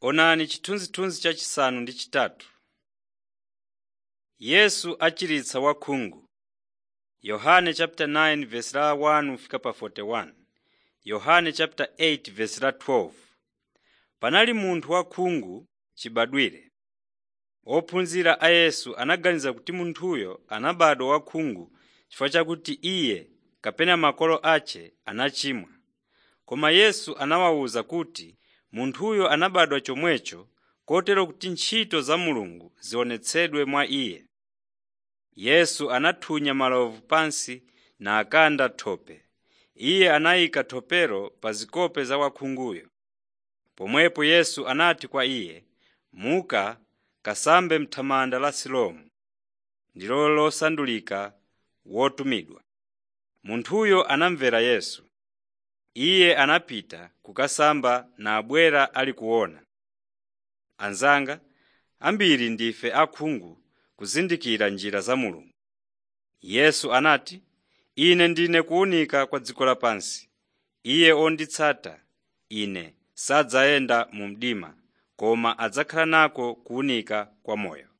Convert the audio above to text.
Onani chithunzithunzi chachisanu ndi chitatu. Yesu achiritsa wakhungu. Yohane chapter 9 verse la 1 fika pa 41. Yohane chapter 8 verse la 12. Panali munthu wakhungu chibadwire. Ophunzira a Yesu anaganiza kuti munthuyo anabadwa wakhungu chifukwa chakuti iye kapena makolo ace anachimwa. Koma Yesu anawawuza kuti munthuyo anabadwa chomwecho kotero kuti ntchito za Mulungu zionetsedwe mwa iye. Yesu anathunya malovu pansi nakanda thope. Iye anayika thopelo pa zikope za wakhunguyo. Pomwepo Yesu anati kwa iye, “Muka kasambe m'thamanda la Siloamu” ndilo losandulika wotumidwa. Munthuyo anamvera Yesu. Iye anapita kukasamba nabwera ali kuona. Anzanga, ambiri ndife akhungu kuzindikira njira za Mulungu. Yesu anati, “Ine ndine kuwunika kwa dziko lapansi. Iye onditsata Ine sadzayenda mu mdima, koma adzakhala nako kuwunika kwa moyo.”